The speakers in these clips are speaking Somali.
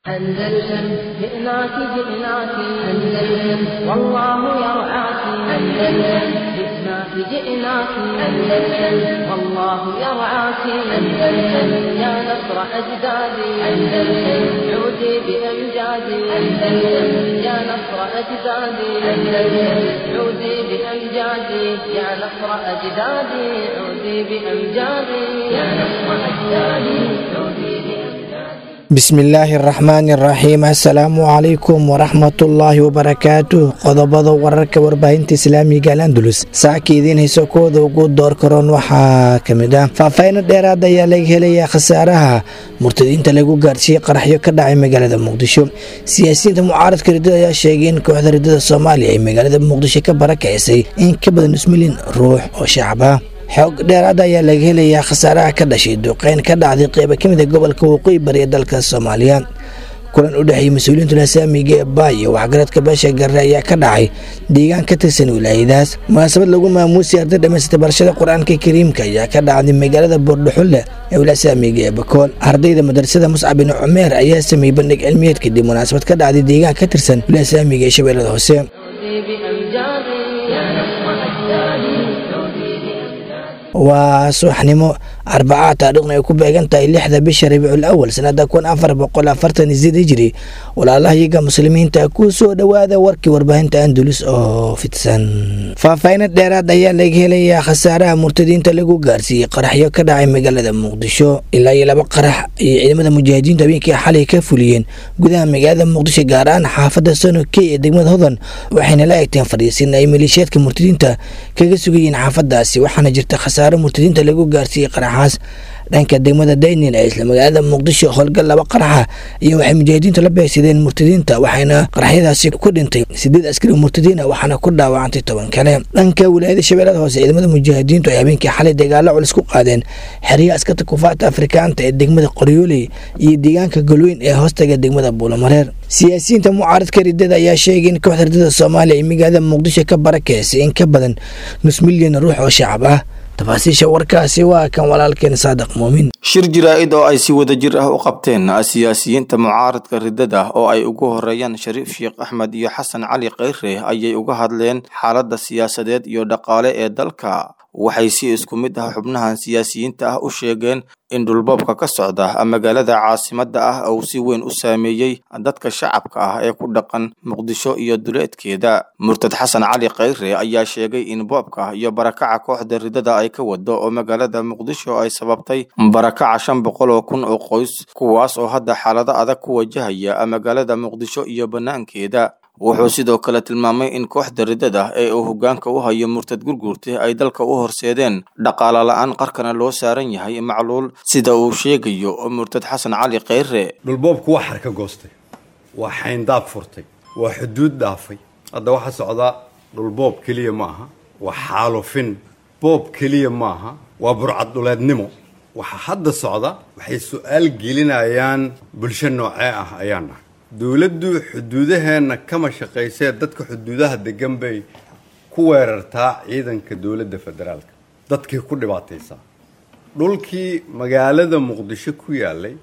أندلسن جئناك جئناك أندلسن والله يرعاك أندلسن جئناك جئناك أندلسن والله يرعاك أندلسن يا نصر أجدادي أندلسن عودي بأمجادي أندلسن يا نصر أجدادي أندلسن عودي بأمجادي يا نصر أجدادي عودي بأمجادي يا نصر أجدادي عودي بأمجادي bismillaahi araxmaani araxiim assalaamu calaykum waraxmatullaahi wabarakaatu qodobada wararka warbaahinta islaamiga al andulus saaka idiin hayso kooda ugu door karoon waxaa ka mid ah faahfaahinno dheeraad ayaa laga helayaa khasaaraha murtadiinta lagu gaarsiiyey qaraxyo ka dhacay magaalada muqdisho siyaasiyiinta mucaaradka riddada ayaa sheegay in kooxda riddada soomaaliya ay magaalada muqdisho ka barakacisay in ka badan nus milyan ruux oo shacab ah xoog dheeraada ayaa laga helayaa khasaaraha ka dhashay duqeyn ka dhacday qeyba ka mid a gobolka waqooyi bari ee dalka soomaaliya kulan u dhexeeyey mas-uuliyiinta lasaamiga ee baay iyo waxgaradka beesha garre ayaa ka dhacay deegaan ka tirsan wilaayadaas munaasabad lagu maamuusay arday dhamaystay barashada qur-aanka kariimka ayaa ka dhacday magaalada boordhaxulle ee wilasaamiga ee bakool ardayda madrasada muscab bin cumeer ayaa sameeyey bandhig cilmiyeed kadib munaasabad ka dhacday deegaan ka tirsan wilasaamiga ee shabeellada hoose عودي بأمجادي يا نصر أجدادي عودي بأمجادي waa subaxnimo arbacaa taariikhna ay ku beegan tahay lixda bisha rabiicul awal sanada kun afar boqol afartan isied hijri walaalahayaga muslimiinta ku soo dhowaada warkii warbaahinta andulus oo fidsan faahfaahinno dheeraad ayaa laga helayaa khasaaraha murtadiinta lagu gaarsiiyey qaraxyo ka dhacay magaalada muqdisho ilaa iyo laba qarax iyo ciidamada mujaahidiintu habeenkii xalay ka fuliyeen gudaha magaalada muqdisho gaar ahaan xaafada sonokey ee degmada hodan waxayna la egteen fadhiisin ay maleeshiyaadka murtadiinta kaga sugayeen xaafadaasi waxaana jirta khasaaro murtadiinta lagu gaarsiiyey qaraxaas dhanka degmada daynin ee isla magaalada muqdisho howlgal laba qaraxa iyo waxay mujaahidiintu la beegsadeen murtadiinta waxayna qaraxyadaasi ku dhintay sideed askari murtadiina waxaana ku dhaawacantay toban kale dhanka wilaayada shabeellada hoose ciidamada mujaahidiintu ay habeenkii xalay dagaalo culus ku qaadeen xeryaha askarta kufaarta afrikaanta ee degmada qoryooley iyo deegaanka golweyn ee hoostaga degmada buulamareer siyaasiyiinta mucaaradka riddada ayaa sheegay in kooxda riddada soomaaliya ay magaalada muqdisho ka barakeysay in ka badan nus milyan ruux oo shacab ah tafaasiisha warkaasi waa kan walaalkeen saadiq muumin shir jaraa'id oo ay si wadajir ah u qabteen siyaasiyiinta mucaaradka riddada oo ay ugu horeeyaan shariif sheekh axmed iyo xasan cali kheyre ayay uga hadleen xaaladda siyaasadeed iyo dhaqaale ee dalka waxay si isku mid ah xubnahan siyaasiyiinta ah u sheegeen in dhulboobka ka socda magaalada caasimadda ah uu si weyn u saameeyey dadka shacabka ah ee ku dhaqan muqdisho iyo duleedkeeda murtad xasan cali kheyre ayaa sheegay in boobka iyo barakaca kooxda riddada ay ka wado oo magaalada muqdisho ay sababtay barakaca shan boqol oo kun oo qoys kuwaas oo hadda xaalado adag ku wajahaya magaalada muqdisho iyo bannaankeeda wuxuu sidoo kale tilmaamay in kooxda riddada ee uu hoggaanka u hayo murtad gurguurta ay dalka u horseedeen dhaqaale la-aan qarkana loo saaran yahay macluul sida uu sheegayo murtad xasan cali kheyre dhulboobku waa xarka goostay waa xayndaab furtay waa xuduud dhaafay hadda waxaa socdaa dhulboob keliya ma aha waa xaalufin boob keliya maaha waa burcad dhuleednimo waxa hadda socda waxay su-aal gelinayaan bulsho noocee ah ayaan nahay dowladdu xuduudaheenna kama shaqaysee dadka xuduudaha degan bay ku weerartaa ciidanka dowladda federaalka dadkay ku dhibaataysaa dhulkii magaalada muqdisho ku yaalay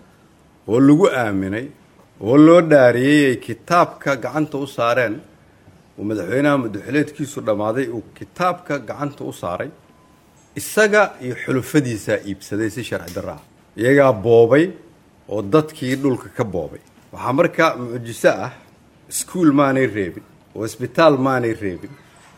oo lagu aaminay oo loo dhaariyey ay kitaabka gacanta u saareen uu madaxweynaha madaxweleedkiisu dhammaaday uu kitaabka gacanta u saaray isaga iyo xulufadiisaa iibsaday si sharci darro ah iyagaa boobay oo dadkii dhulka ka boobay waxaa markaa mucjiso ah iskuul maanay reebin oo isbitaal maanay reebin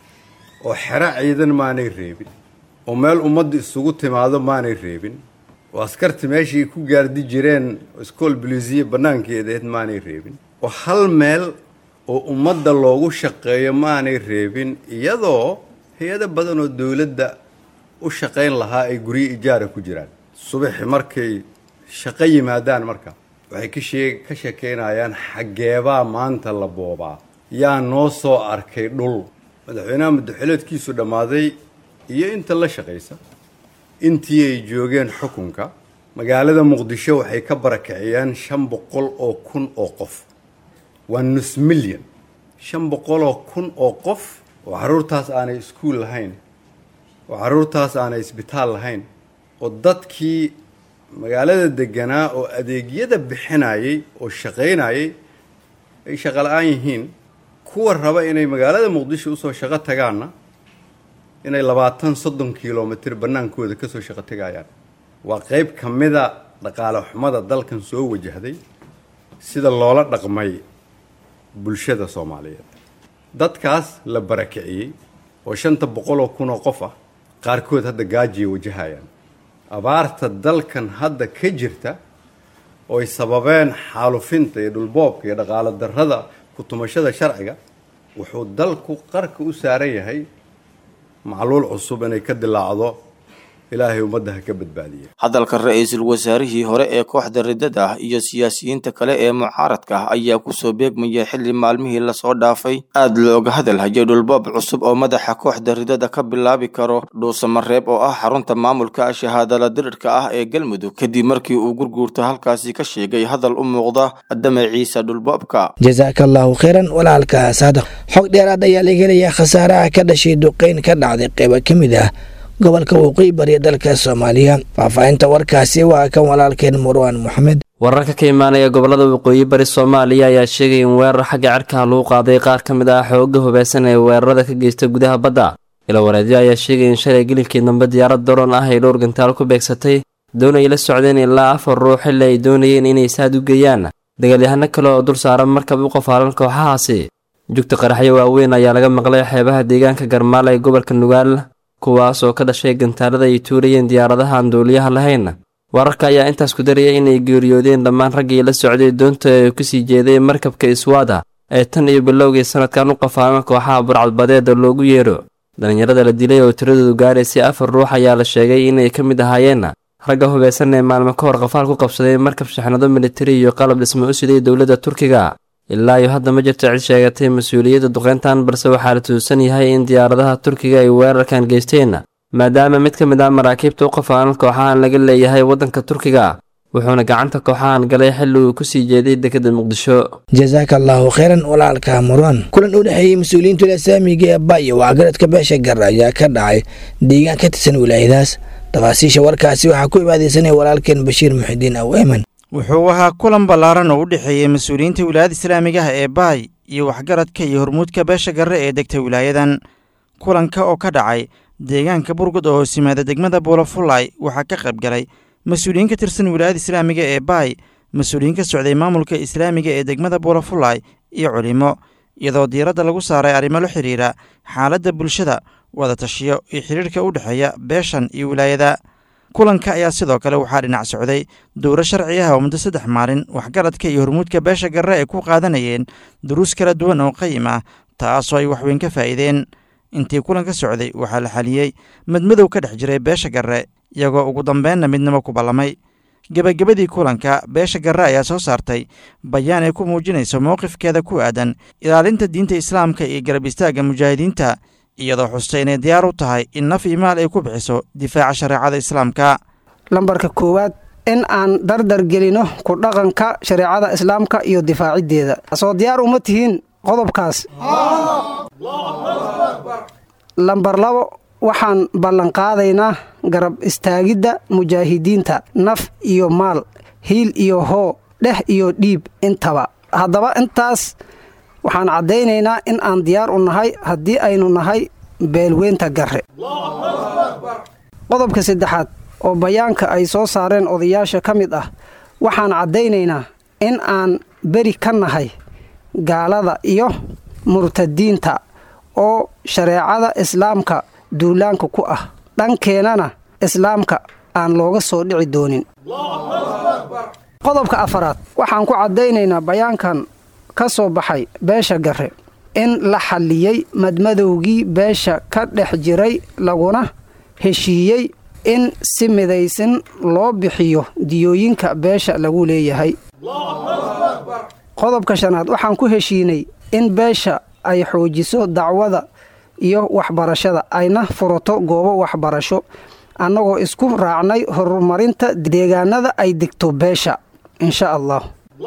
oo xero ciidan maanay reebin oo meel ummadda isugu timaado maanay reebin oo askarta meeshii ku gaardi jireen iskool bolisiya bannaankeedaed maanay reebin oo hal meel oo ummadda loogu shaqeeyo maanay reebin iyadoo hay-ado badan oo dowladda u shaqayn lahaa ay guryo ijaara ku jiraan subaxi markay shaqo yimaadaan marka waxay ka shee ka sheekeynayaan xaggeebaa maanta la boobaa yaa noo soo arkay dhul madaxweynaha madaxweleedkiisu dhammaaday iyo inta la shaqaysa intii ay joogeen xukunka magaalada muqdisho waxay ka barakiciyeen shan boqol oo kun oo qof waa nus milyan shan boqol oo kun oo qof oo carruurtaas aanay iskuul lahayn oo carruurtaas aanay isbitaal lahayn oo dadkii magaalada deganaa oo adeegyada bixinayay oo shaqaynayay ay shaqo la-aan yihiin kuwa raba inay magaalada muqdisho usoo shaqo tagaanna inay labaatan soddon kilomitr bannaankooda kasoo shaqo tegayaan waa qeyb ka mida dhaqaale xumada dalkan soo wajahday sida loola dhaqmay bulshada soomaaliyeed dadkaas la barakiciyey oo shanta boqol oo kun oo qof ah qaarkood hadda gaajiya wajahayaan abaarta dalkan hadda ka jirta oo ay sababeen xaalufinta iyo dhulboobka iyo dhaqaalo darrada ku-tumashada sharciga wuxuu dalku qarka u saaran yahay macluul cusub inay ka dilaacdo ilaahay ummadda ha ka badbaadiya hadalka ra-iisul wasaarihii hore ee kooxda riddada iyo siyaasiyiinta kale ee mucaaradka ayaa kusoo beegmaya xilli maalmihii lasoo dhaafay aad looga hadalhayay dhulboob cusub oo madaxa kooxda riddada ka bilaabi karo dhuusamareeb oo ah xarunta maamulka shahaadala dirirka ah ee galmudug kadib markii uu gurguurta halkaasi ka sheegay hadal u muuqda damaciisa dhulboobka jasaaka allahu kheyran walaalka saadiq xog dheeraad ayaa laga helayaa khasaaraha ka dhashay duqeyn ka dhacday qeybo ka mid ah gobolka waqooyi bariya dalka soomaaliya faahfaahinta warkaasi waa kan walaalkeen murwaan moxamed wararka ka imaanaya gobolada waqooyi bari soomaaliya ayaa sheegaya in weerar xagga cirkaha lagu qaaday qaar ka mid ah xooga hubeysan ee weerarada ka geysta gudaha badda ilo wareedyo ayaa sheegaya in shalay gelinkii dambe diyaarad daroon ah ay dhowr gantaal ku beegsatay doon ay la socdeen ilaa afar ruux xilli ay doonayeen inay saad u geeyaan dagaalyahano kale oo dul saaran markab u qofaalan kooxahaasi jugta qaraxyo waaweyn ayaa laga maqlay xeebaha deegaanka garmaal ee gobolka nugaal kuwaas oo ka dhashay gantaalada ay tuurayeen diyaaradaha aan duuliyaha lahayn wararka ayaa intaas ku daraya inay geeriyoodeen dhammaan raggii la socday doonta ee kusii jeeday markabka iswaada ee tan iyo bilowgii sanadkan u qafaalan kooxaha burcadbadeeda loogu yeedho dhallinyarada la dilay oo tiradoodu gaaraysay afar ruux ayaa la sheegay inay ka mid ahaayeen ragga hubeysan ee maalmo ka hor qafaal ku qabsaday markab shaxnado militari iyo qalab dhismo u siday dowladda turkiga ilaa iyo hadda ma jirto cid sheegatay mas-uuliyadda duqeyntan balse waxaa la tuusan yahay in diyaaradaha turkiga ay weerarkan geysteen maadaama mid ka mid ah maraakiibta u qafaalan kooxahan laga leeyahay waddanka turkiga wuxuuna gacanta kooxahan galay xilli uu kusii jeeday dekedda muqdisho jasaaka allahu kheyran walaalka murwan kulan u dhexeeyey mas-uuliyiinta ilasaamiga ee bayo waxgaradka beesha gar ayaa ka dhacay deegaan ka tirsan wilaayadaas tafaasiisha warkaasi waxaa ku ibaadeysanaya walaalkeen bashiir muxidiin aw eman wuxuu ahaa kulan ballaaran oo u dhexeeyey mas-uuliyiinta wilaayada islaamigaha ee baay iyo waxgaradka iyo hormuudka beesha garre ee degta wilaayadan kulanka oo ka dhacay deegaanka burgud oo hoos yimaada degmada buulafulay waxaa ka qayb galay mas-uuliyiin ka tirsan wilaayada islaamiga ee baay mas-uuliyiin ka socday maamulka islaamiga ee degmada buulafulay iyo culimo iyadoo diiradda lagu saaray arrimo la xidhiira xaaladda bulshada wada tashiyo iyo xidhiirka u dhexeeya beeshan iyo wilaayada kulanka ayaa sidoo kale waxaa dhinac socday dowro sharci ah oo muddo saddex maalin waxgaradka iyo hormuudka beesha garre ay ku qaadanayeen duruus kala duwan oo qayim ah taasoo ay waxweyn ka faa'iideen intii kulanka socday waxaa la xaliyey madmadow ka dhex jiray beesha garre iyagoo ugu dambeenna midnimo ku ballamay gebagabadii kulanka beesha garre ayaa soo saartay bayaan ay ku muujinayso mowqifkeeda ku aadan ilaalinta diinta islaamka iyo garab istaagga mujaahidiinta iyadoo xustay inay diyaar u tahay in naf iyo maal ay ku bixiso difaaca shareecada islaamka lambarka koowaad in aan dardar gelino ku dhaqanka shareecada islaamka iyo difaaciddeeda soo diyaar uma tihiin qodobkaas lambar labo waxaan ballanqaadaynaa garab istaagidda mujaahidiinta naf iyo maal hiil iyo hoo dheh iyo dhiib intaba haddaba intaas waxaan caddaynaynaa in aan diyaar u nahay haddii aynu nahay beelweynta garre qodobka saddexaad oo bayaanka ay soo saareen odayaasha ka mid ah waxaan caddaynaynaa in aan beri ka nahay gaalada iyo murtadiinta oo shareecada islaamka duulaanka ku ah dhankeennana islaamka aan looga soo dhici doonin qodobka afaraad waxaan ku caddaynaynaa bayaankan ka soo baxay beesha garre in la xalliyey madmadowgii beesha ka dhex jiray laguna heshiiyey in si midaysan loo bixiyo diyooyinka beesha lagu leeyahay qodobka shanaad waxaan ku heshiinay in beesha ay xoojiso dacwada iyo waxbarashada ayna furato goobo waxbarasho annagoo isku raacnay horumarinta deegaanada ay degto beesha insha allah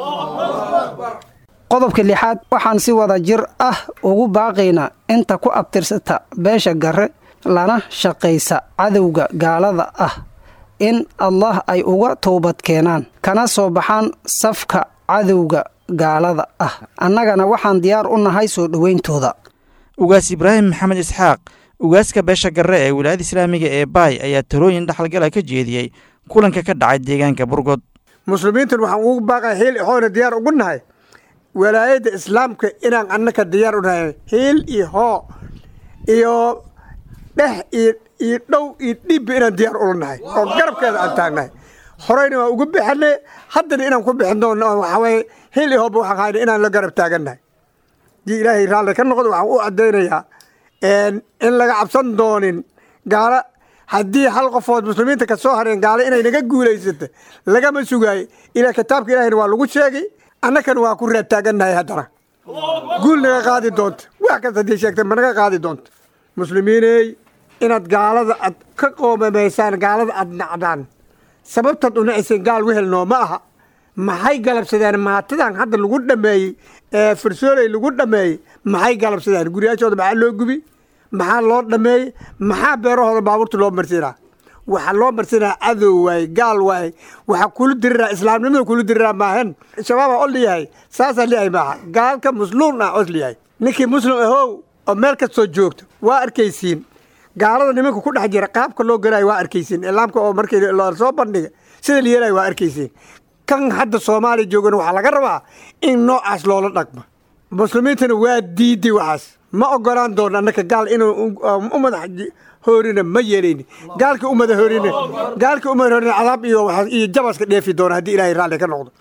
qodobka lixaad waxaan si wada jir ah ugu baaqaynaa inta ku abtirsata beesha garre lana shaqaysa cadowga gaalada ah in allah ay uga toobad keenaan kana soo baxaan safka cadowga gaalada ah annagana waxaan diyaar u nahay soo dhowayntooda ugaas ibraahim maxamed isxaaq ugaaska beesha garre ee wilaayada islaamiga ee baay ayaa talooyin dhexalgala ka jeediyey kulanka ka dhacay deegaanka burgod muslimiintan waxaan ugu baaqay hiil ixoona diyaar ugu nahay walaayadda islaamka inaan annaka diyaar u nahay hiil iyo hoo iyo dheh iyo iyo dhow iyo dhiibba inaan diyaar ula nahay oo garabkeeda aan taagnahay horeyna waa ugu bixinay haddana inaan ku bixin doonno oo waxaa weeye hiil iyo hooba waxaan hayna inaan la garab taagannahay haddii ilaahay raalli ka noqdo waxaan u caddaynayaa in laga cabsan doonin gaalo haddii hal qofood muslimiinta ka soo hareen gaalo inay naga guulaysata lagama sugaayo ilaa kitaabka ilaahayna waa lagu sheegay annakana waa ku raad taagannahay haddana guul naga qaadi doonta wax kasta haddii sheegta ma naga qaadi doonta muslimiiney inaad gaalada aad ka qoomamaysaan gaalada aad nacdaan sababtaad u naciseen gaal wehelnoo ma aha maxay galabsadeen maatadan hadda lagu dhameeyey ee farsooley lagu dhameeyey maxay galabsadeen guryaashooda maxaa loo gubi maxaa loo dhameeyey maxaa beerahooda baabuurta loo marsiinaa waxaa loo marsinaa cadow waaye gaal waaye waxaa kula diriraa islaamnimada kula diriraa maahan shabaabaa o liyahay saasaa liyahay maaha gaalka musluum ah os liyahay ninkii muslim ahow oo meel kastoo joogto waa arkaysiin gaalada nimanka ku dhex jira qaabka loo galayo waa arkaysiin islaamka oo markii soo bandhiga sida la yeelayo waa arkaysiin kan hadda soomaaliya joogana waxaa laga rabaa in noocaas loola dhaqmo muslimiintana waa diiday waxaas ma ogolaan doono annaka gaal inuu u madax hoorina ma yeelayni gaalka u madax hoorina gaalka u madax hoorina cadaab iyo iyo jabaska dheefi doona haddii ilaahay raalli ka noqdo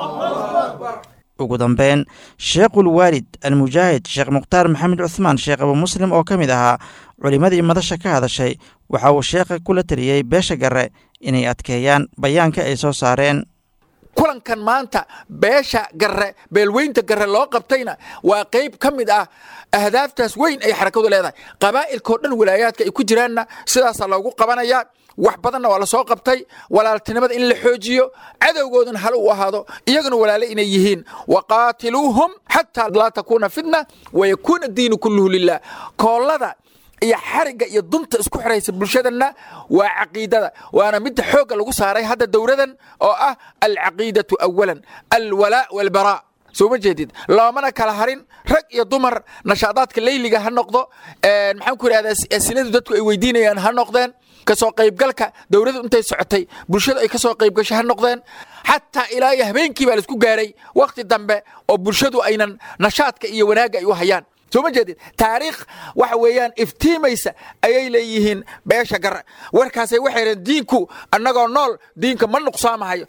ugu dambeyn sheekhul waalid almujaahid sheekh mukhtaar maxamed cuhmaan sheekh abu muslim oo ka mid ahaa culimmadii madasha ka hadashay waxa uu sheekha kula taliyey beesha garre inay adkeeyaan bayaanka ay soo saareen kulankan maanta beesha garre beelweynta garre loo qabtayna waa qayb ka mid ah ahdaaftaas weyn ay xarakadu leedahay qabaa'ilkao dhan walaayaadka ay ku jiraanna sidaasaa loogu qabanayaa wax badanna waa la soo qabtay walaaltinimada in la xoojiyo cadowgooduna hal u ahaado iyaguna walaale inay yihiin waqaatiluuhum xataa laa takuuna fitna wayakuuna diinu kulluhu lilah koollada iyo xarigga iyo dunta isku xiraysa bulshadanna waa caqiidada waana midda xoogga lagu saaray hadda dowladan oo ah alcaqiidatu awalan alwalaa walbaraa soo ma jeedid loomana kala harin rag iyo dumar nashaadaadka leyliga ha noqdo maxaan ku idhahdaa asiladu dadku ay weydiinayaan ha noqdeen kasoo qaybgalka dowladdu intay socotay bulshadu ay kasoo qaybgasho ha noqdeen xataa ilaa iyo habeenkii baa laisku gaaray wakhti dambe oo bulshadu aynan nashaadka iyo wanaagga ay u hayaan soo ma jeedid taariikh waxa weeyaan iftiimaysa ayay leeyihiin beesha garre warkaasay waxay dhaheen diinku annagoo nool diinka ma nuqsaamahayo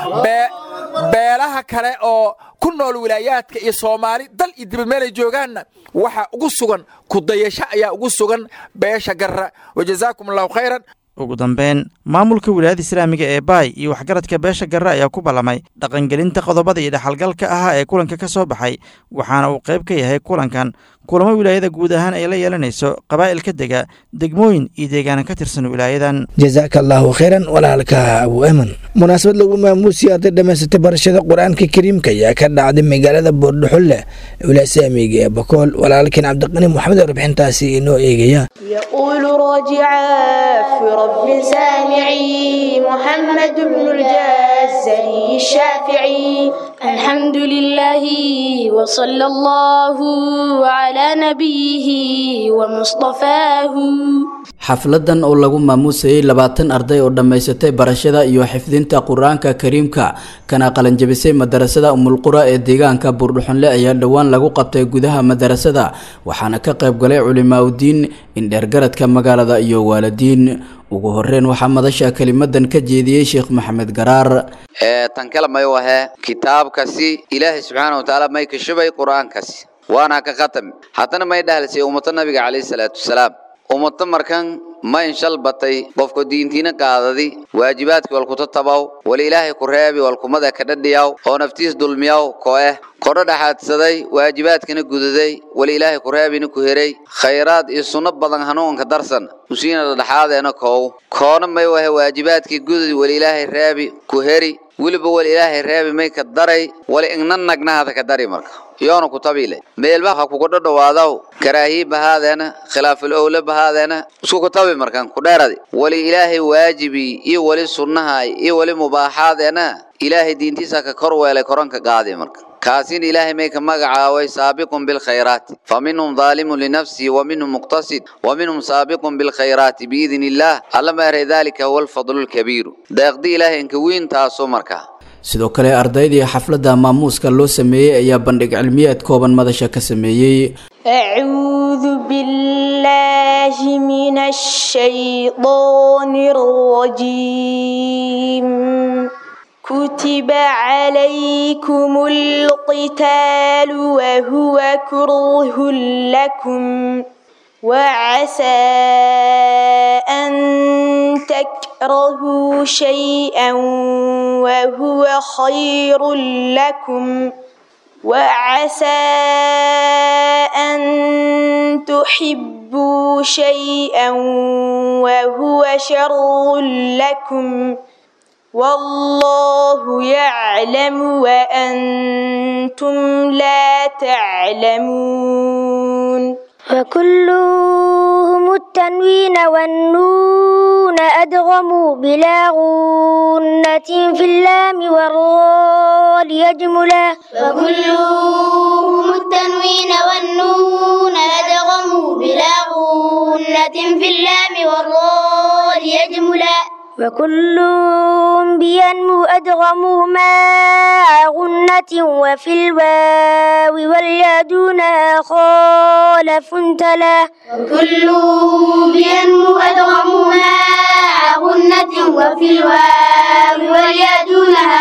beelaha kale oo ku nool wilaayaadka iyo soomaali dal iyo dibad meelay joogaanna waxaa ugu sugan kudayasho ayaa ugu sugan beesha garre wajazaakum allahu khayran ugu dambeyn maamulka wilaayada islaamiga ee baay iyo waxgaradka beesha garre ayaa ku ballamay dhaqangelinta qodobada iyo dhexalgalka ahaa ee kulanka ka soo baxay waxaana uu qayb ka yahay kulankan kulamo wilaayada guud ahaan ay la yeelanayso qabaa'ilka dega degmooyin iyo deegaana ka tirsan wilaayadan jazaaka allaahu khayran walaalka abu eman munaasabad lagu maamuusiyay arday dhammaysatay barashada qur-aanka kariimka ayaa ka dhacday magaalada boordhaxulle wilaaya islaamiga ee bakool walaalkiin cabdiqani moxamed oo rabixintaasi inoo eegaya يقول راجعا في رب سامعي محمد بن الجزري الشافعي الحمد لله وصلى الله على نبيه ومصطفاه xafladan oo lagu maamuusayay labaatan arday oo dhammaysatay barashada iyo xifdinta qur-aanka kariimka kana qalanjabisay madarasada umulqura ee deegaanka buurdhuxunle ayaa dhowaan lagu qabtay gudaha madarasada waxaana ka qayb galay culimaaudiin indheergaradka magaalada iyo waalidiin ugu horeyn waxaa madasha kelimadan ka jeediyey sheekh maxamed garaar tan kale may wahe kitaabkasi ilaahay subxaana watacaala may ka shubay qur-aankasi waana ka khatami haddana may dhahlisay ummado nabiga calayhi salaatu wasalaam ummado markan ma inshal batay qofka diintiina qaadadi waajibaadkii walkuta tabaw wal ilaahay ku reebi walkumada ka dhadhiyaw oo naftiis dulmiyaw ko eh kodho dhaxaadsaday waajibaadkana gudaday wali ilaahay kureebina ku heray khayraad iyo sunno badan hanuunka darsan usiina dhadhaxaadeena koow koona may wahe waajibaadkii gudadi wali ilaahay reebi ku heri weliba wali ilaahay reebi may ka daray wali igna nagnahada ka dari marka yoona ku tabiile meelba ha kugu dhadhawaadaw karaahiye bahaadeena khilaaful owle bahaadeena isku ku tabi markan ku dheeradi wali ilaahay waajibi iyo wali sunnaha iyo wali mubaaxaadeena ilaahay diintiisa ka kor weelay koranka qaadi marka كاسين إلهي ميك مقعاوي سابق بالخيرات فمنهم ظالم لنفسه ومنهم مقتصد ومنهم سابق بالخيرات بإذن الله ألم يرى ذلك هو الفضل الكبير داقدي إلهي إنك وين تاسو مركا sidoo kale ardaydii xafladda maamuuska loo sameeyey ayaa bandhig cilmiyeed kooban madasha ka sameeyey أعوذ بالله من الشيطان الرجيم كتب عليكم القتال وهو كره لكم وعسى أن تكرهوا شيئا وهو خير لكم وعسى أن تحبوا شيئا وهو شر لكم والله يعلم وأنتم لا تعلمون وكلهم التنوين والنون أدغموا بلا غنة في اللام والراء ليجملا وكلهم التنوين والنون أدغموا بلا غنة في اللام والراء ليجملا وكل بينمو أدغموا مع غنة وفي الواو واليدونها خالف تلا وكل بينمو أدغموا مع غنة وفي الواو واليدونها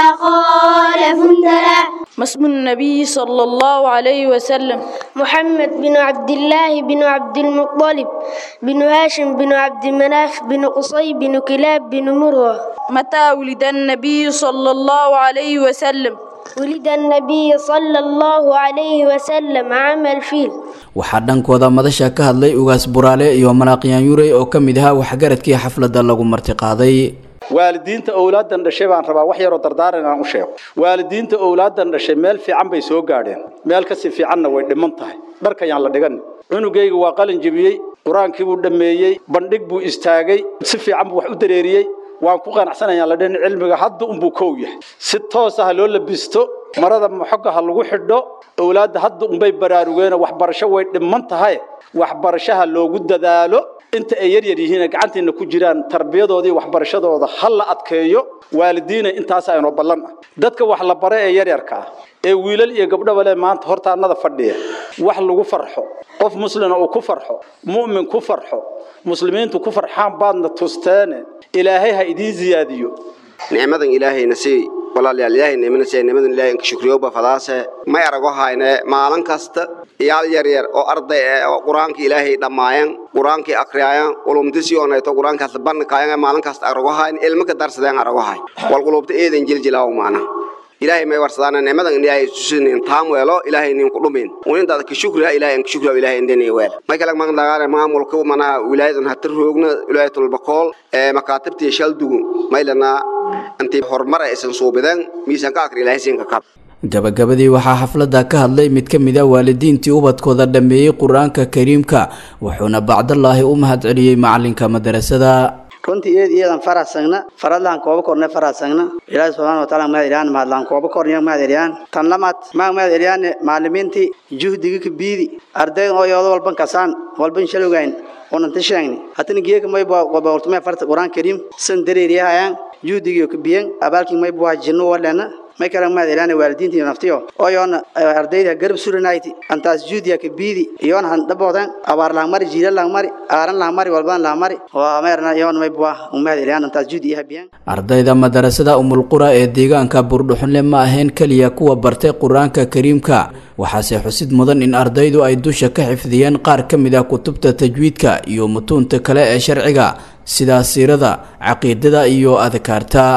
خالف تلا ما اسم النبي صلى الله عليه وسلم محمد بن عبد الله بن عبد المطلب بن هاشم بن عبد مناف بن قصي بن كلاب بن مروة متى ولد النبي صلى الله عليه وسلم ولد النبي صلى الله عليه وسلم عام الفيل waxaa dhankooda madasha ka hadlay ugaas buraale iyo malaaqyaan yurey oo ka mid ahaa waxgaradkii xafladda lagu martiqaaday waalidiinta owlaadan dhashay baan rabaa wax yaroo dardaaran inaan u sheego waalidiinta owlaadan dhashay meel fiican bay soo gaadheen meel kasii fiicanna way dhiman tahay dharkayaan la dhigan cunugayga waa qalin jebiyey qur-aankii buu dhammeeyey bandhig buu istaagay si fiican buu wax u dareeriyey waan ku qanacsanayaan la dhin cilmiga hadda unbuu kow yahay si toos ah loo labisto marada xogga ha lagu xidho owlaadda hadda unbay baraarugeen waxbarasho way dhiman tahay waxbarashaha loogu dadaalo inta ay yaryar yihiin gacanteena ku jiraan tarbiyadooda iyo waxbarashadooda ha la adkeeyo waalidiina intaas aynoo ballan ah dadka wax la bare ee yaryarka ah ee wiilal iyo gabdhaba leh maanta hortaanada fadhiya wax lagu farxo qof muslina uu ku farxo mu'min ku farxo muslimiintu ku farxaan baadna tusteene ilaahay ha idiin ziyaadiyo nicmadan ilaahayna sii walaalayaal ilaahay nicmana sii nicmadan ilaahay inka shukriyoba fadaase may arago hayne maalin kasta iyaal yar yar oo arday eh oo qur-aanka ilaahay dhammaayeen qur-aankii akriyaayan ulumtisii onayto qur-aankaas bandhikaayan maalin kasta arago hayn ilmo ka darsadeen arago hay wal qulubta eedan jiljilaaw maana ilaahay may warsadaan nicmadan ilaahay susinin taam weelo ilaahay nin ku dhumin uninta ka shukriya ilaahay ka shukriya ilaahay indini weel may kala mag dagaare maamulka manaha wilaayadan hatir roogna wilaayatul baqol ee makaatibtii shaldugu maylana intii horumar aysan suubideen miisaanka akri ilaahay siinka kab gabagabadii waxaa xafladda ka hadlay mid ka mid a waalidiintii ubadkooda dhammeeyey qur-aanka kariimka wuxuuna bacdallaahi u mahadceliyey macalinka madarasada runtii iyad iyadan farasagna faradlaan kooba korne farasagna ilaahi subxaana wa taala mahad eliyaan mahadlaan kooba korniya mahad eliyaan tan lamaad maa mahad eliyaan maalimiintii juhdiga ka biidi arday oo yoodo walban kasaan walban shalowgayn onanta sheegni hatana geeka may wabaortume farta quraan kariim san dareeriyahayaan juhdigiyo ka biyan abaalkii may buha jinno walena may kala mahad eliyaan waalidiinta iyo naftiyo oo yoona ardayda garab suranayti antaas juhdiya ka biidi iyoona han dhaboodan abaar laangmari jiila laangmari aaran laangmari walbaan laangmari waa meerna iyoona may buha mahad eliyaan antaas juhdi iyo habiyaan ardayda madarasada umulqura ee deegaanka buurdhuxunle ma ahayn keliya kuwa bartay qur-aanka kariimka waxaase xusid mudan in ardaydu ay dusha ka xifdiyeen qaar ka mid ah kutubta tajwiidka iyo mutuunta kale ee sharciga sida siirada caqiidada iyo adkaarta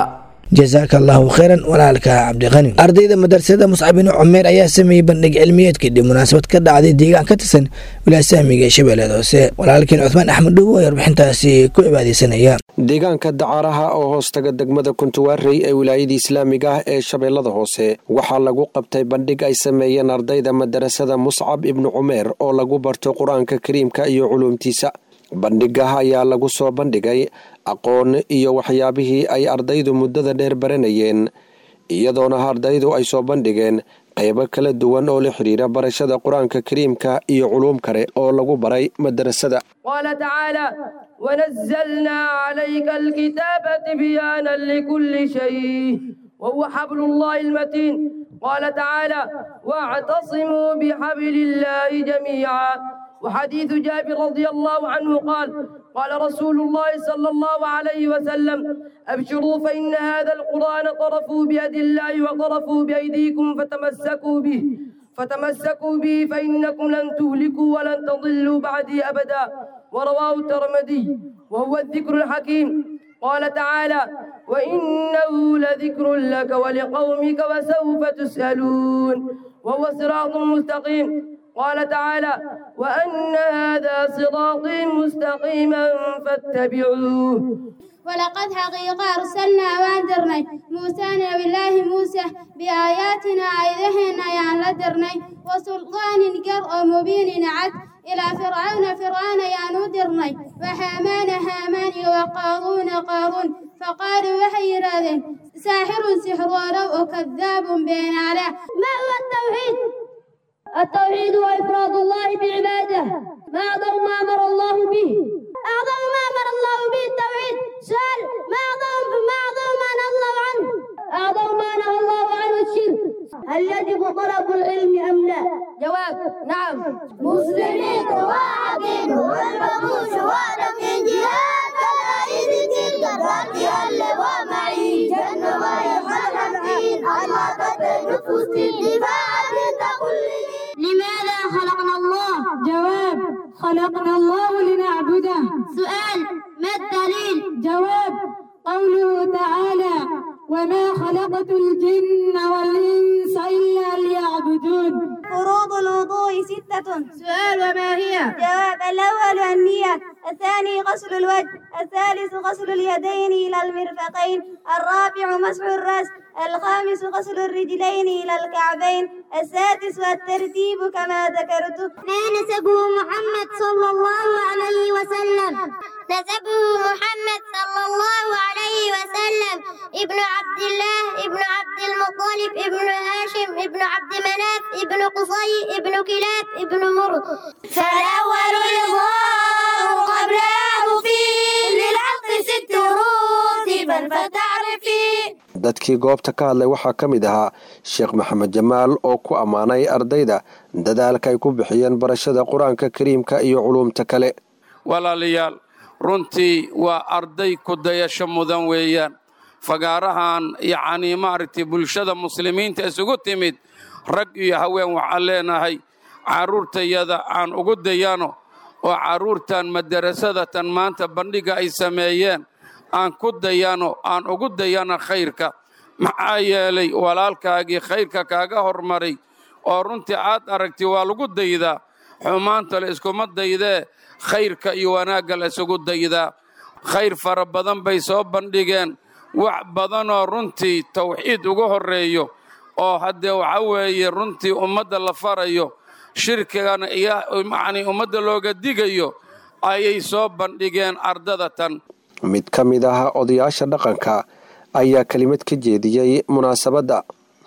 jasaaka allahu khayran walaalka cabdiqani ardayda madrasada muscab binu cumeer ayaa sameeyey bandhig cilmiyeed kadib munaasabad ka dhacday deegaan ka tirsan wilaasahmiga ee shabeellada hoose walaalkiin cuthmaan axmed dhowo ayaa warbixintaasi ku cibaadeysanaya deegaanka dacaaraha oo hoostaga degmada kuntuwaarey ee wilaayada islaamiga ah ee shabeellada hoose waxaa lagu qabtay bandhig ay sameeyeen ardayda madarasada muscab ibnu cumeer oo lagu barto qur-aanka kariimka iyo culuumtiisa bandhigaha ayaa lagu soo bandhigay aqoon iyo waxyaabihii ay ardaydu muddada dheer baranayeen iyadoona ardaydu ay soo bandhigeen qaybo kala duwan oo la xidhiira barashada qur-aanka kariimka iyo culuum kale oo lagu baray madarasada قال تعالى ونزلنا عليك الكتاب تبيانا لكل شيء وهو حبل الله المتين قال تعالى واعتصموا بحبل الله جميعا وحديث جابر رضي الله عنه قال قال رسول الله صلى الله عليه وسلم أبشروا فإن هذا القرآن طرفوا بيد الله وطرفوا بأيديكم فتمسكوا به فتمسكوا به فإنكم لن تهلكوا ولن تضلوا بعدي أبدا ورواه الترمذي وهو الذكر الحكيم قال تعالى وإنه لذكر لك ولقومك وسوف تسألون وهو صراط مستقيم قال تعالى وأن هذا صراطي مستقيما فاتبعوه ولقد حقيقة أرسلنا واندرني موسى نبي الله موسى بآياتنا أيدهن يان لدرني وسلطان قر مبين عد إلى فرعون فرعون يان ودرني وحامان هامان وقارون قارون فقالوا وحي راذن ساحر سحر ولو كذاب بين على ما هو التوحيد التوحيد هو إفراد الله بعباده ما أعظم ما أمر الله به أعظم ما أمر الله به التوحيد سؤال ما أعظم ما أعظم ما نهى الله عنه أعظم ما نهى الله عنه الشرك هل يجب طلب العلم أم لا؟ جواب نعم مسلمين واحدين والبقوا شهادة من جهاد فالعيد تلك الرد اللواء معي جنة ما يفعل الحين الله قد نفوس الدفاع تقول لماذا خلقنا الله؟ جواب خلقنا الله لنعبده سؤال ما الدليل؟ جواب قوله تعالى وما خلقت الجن والإنس إلا ليعبدون فروض الوضوء ستة سؤال وما هي؟ جواب الأول النية الثاني غسل الوجه الثالث غسل اليدين إلى المرفقين الرابع مسح الرأس الخامس غسل الرجلين إلى الكعبين السادس الترتيب كما ذكرت ما نسبه محمد صلى الله عليه وسلم نسبه محمد صلى الله عليه وسلم ابن عبد الله ابن عبد المطلب ابن هاشم ابن عبد مناف ابن قصي ابن كلاب ابن مرد فالأول الإظهار قبله فيه للعقل ست رتبا فتعرفي dadkii goobta ka hadlay waxaa ka mid ahaa sheekh maxamed jamaal oo ku ammaanay ardayda dadaalka ay ku bixiyeen barashada qur-aanka kariimka iyo culuumta kale walaalayaal runtii waa arday ku dayasho mudan weeyaan fagaarahan yacnii maaragtay bulshada muslimiinta isugu timid rag iyo haween waxaan leenahay carruurtayada aan ugu dayano oo carruurtan madarasadatan maanta bandhiga ay sameeyeen aan ku dayano aan ugu dayano khayrka maxaa yeelay walaalkaagii khayrka kaaga hormaray oo runtii aad aragtay waa lagu daydaa xumaanta la iskuma daydee khayrka iyo wanaagga la isugu daydaa khayr fara badan bay soo bandhigeen wax badanoo runtii tawxiid ugu horreeyo oo haddee waxa weeye runtii ummadda la farayo shirkigana iyo macnii ummadda looga digayo ayay soo bandhigeen ardadatan mid ka mid ah odayaasha dhaqanka ayaa kelimad ka jeediyey munaasabadda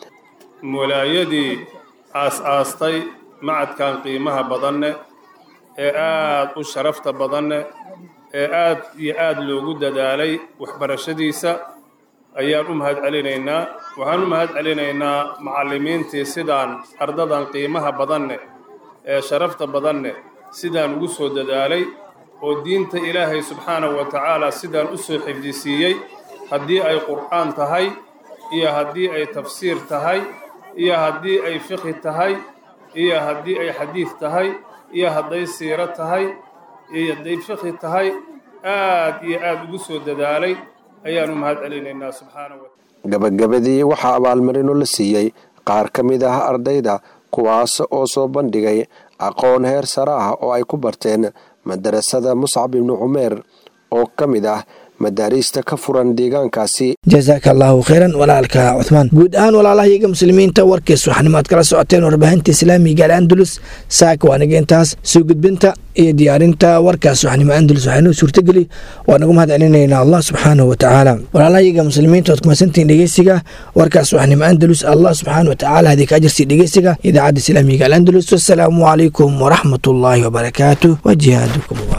mulaayadii aas-aastay macadkan qiimaha badanne ee aad u sharafta badanne ee aad iyo aad loogu dadaalay waxbarashadiisa ayaan u mahad celinaynaa waxaan u mahad celinaynaa macallimiintii sidaan ardadan qiimaha badanne ee sharafta badanne sidaan ugu soo dadaalay oo diinta ilaahay subxaanahu wa tacaala sidaan u soo xifdisiiyey haddii ay qur'aan tahay iyo haddii ay tafsiir tahay iyo haddii ay fiqhi tahay iyo haddii ay xadiid tahay iyo hadday siiro tahay iyo hadday fiqhi tahay aad iyo aad ugu soo dadaalay ayaanu mahad celinaynaa subxaanahu wa gabagabadii waxaa abaalmarino la siiyey qaar ka mid ah ardayda kuwaas oo soo bandhigay aqoon heer sare ah oo ay ku barteen madarasada muscab ibnu cumeer oo ka mid ah madaariista ka furan deegaankaasi jasaaka allaahu khayran walaalka cuhmaan guud ahaan walaalahayaga muslimiinta warkiis waxnimo aad kala socoteen warbaahinta islaamiga al andalus saaka waanaga intaas soo gudbinta iyo diyaarinta warkaas waxnimo andalus waxaynoo suurtageli waa nagu mahad celinaynaa allah subxaanahu watacaala walaalahayaga muslimiinta waad kumasantihiin dhegeysiga warkaas waxnimo andalus allah subxaanahu watacaala hadii ka ajirsi dhegeysiga idaacadda islaamiga al andalus wasalaamu calaykum waraxmatullaahi wabarakaatu wa jihaadukum